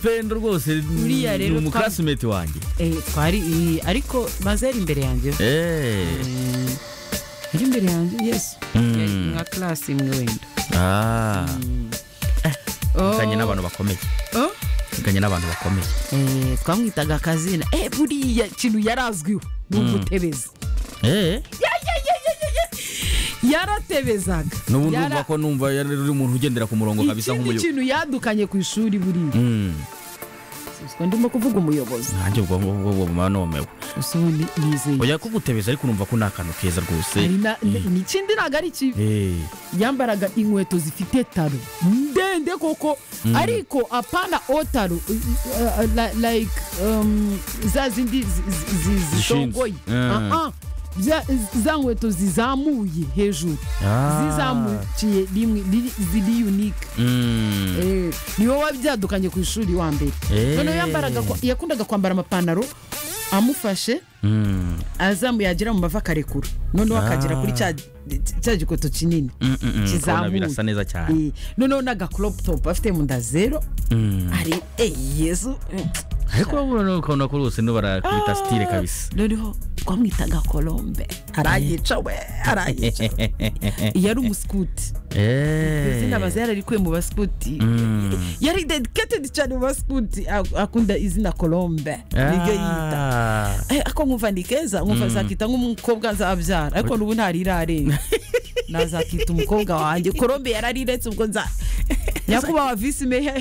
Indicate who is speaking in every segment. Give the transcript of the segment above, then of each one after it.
Speaker 1: pendo rwose
Speaker 2: Buriya
Speaker 1: ni
Speaker 2: rero
Speaker 1: umuklasimeti wanjye
Speaker 2: Eh, twari eh, ariko mazeri imbere yanjye
Speaker 1: Eh,
Speaker 2: Eh, iri imbere yanjye yesu
Speaker 1: Mm.
Speaker 2: yari nka karasi imwe wenda
Speaker 1: ah
Speaker 2: Oh,
Speaker 1: muganye n'abantu bakomeye
Speaker 2: oh.
Speaker 1: muganye n'abantu bakomeye
Speaker 2: Eh, twamwitaga akazina eh, buriya kintu yarazwiho ni umutebezi
Speaker 1: eh
Speaker 2: yaratebezaga
Speaker 1: n'ubu
Speaker 2: Yara-
Speaker 1: ndumva ko numva yari uri umuntu ugendera ku murongo kabisa
Speaker 2: ikindi
Speaker 1: nk'umuyobozi
Speaker 2: kintu yadukanye ku ishuri buriya
Speaker 1: Mm,
Speaker 2: Siswa, ndimo kuvuga umuyobozi
Speaker 1: nanjye ubwo ngubwo ubwo buba nomewe
Speaker 2: gusa ubu ni- nizeye
Speaker 1: oya kugutebeza ariko numva ko ni akantu keza rwose
Speaker 2: Hari na- ni ikindi ntabwo ari kibi
Speaker 1: Eh,
Speaker 2: yambaraga inkweto zifite taro ndende koko ariko apana o taro uh, uh, li- like um, za zindi zi- zi- zi- zisongoye
Speaker 1: Eh.
Speaker 2: Ah, ah. Za- za nkweto zizamuye hejuru
Speaker 1: Ah.
Speaker 2: zizamukiye rimwe riri- ziri unique
Speaker 1: mm,
Speaker 2: Eh, niwe wabyadukanye ku ishuri wa mbere
Speaker 1: Eh.
Speaker 2: noneho yambaraga kwa- yakundaga kwambara amapantaro amufashe
Speaker 1: mm,
Speaker 2: azamuye yagera mu mavi akarekura noneho akagera kuri cya cya gikoto kinini
Speaker 1: mm, mm, mm,
Speaker 2: kizamuye
Speaker 1: ndabona birasa neza cyane
Speaker 2: Eh, noneho n'agakoroputopu afite mu nda zero
Speaker 1: Mm.
Speaker 2: ari eyi yezu
Speaker 1: ariko urabona nawe ukabona ko rwose niba barakwita sitire kabisa
Speaker 2: noneho twamwitaga kolombe arayica we arayica iyo ari umusikuti izina
Speaker 1: Eh,
Speaker 2: bazari yararikuye mu basikuti
Speaker 1: mm.
Speaker 2: yari dedikatedi cyane mu basikuti ak- akunda izina kolombe niryo yita
Speaker 1: Ah.
Speaker 2: Eh, ako nkumva ni keza nkumva zakita nk'umukobwa nzabyara ariko n'ubu ntarirarenga nazakita umukobwa wanjye korombe yarariretse ubwo nza nyakubahwa visi meya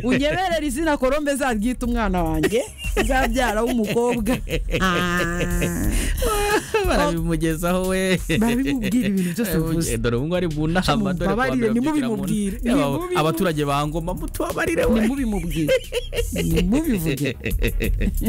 Speaker 2: unyeberera izina korombe zaryita umwana wanjye nzabyara w'umukobwa
Speaker 1: barabimugezaho we
Speaker 2: Barabimubwira ibintu byose bivuze.
Speaker 1: Eh, dore ubu ngubu ari mu nama dore ku bantu
Speaker 2: Mumbabarire,
Speaker 1: babigira
Speaker 2: nimubimubwire,
Speaker 1: mu- Aba-
Speaker 2: nimubimubwire.
Speaker 1: abaturage ba ngoma mutubabarire we
Speaker 2: nimubimubwire nimubivugire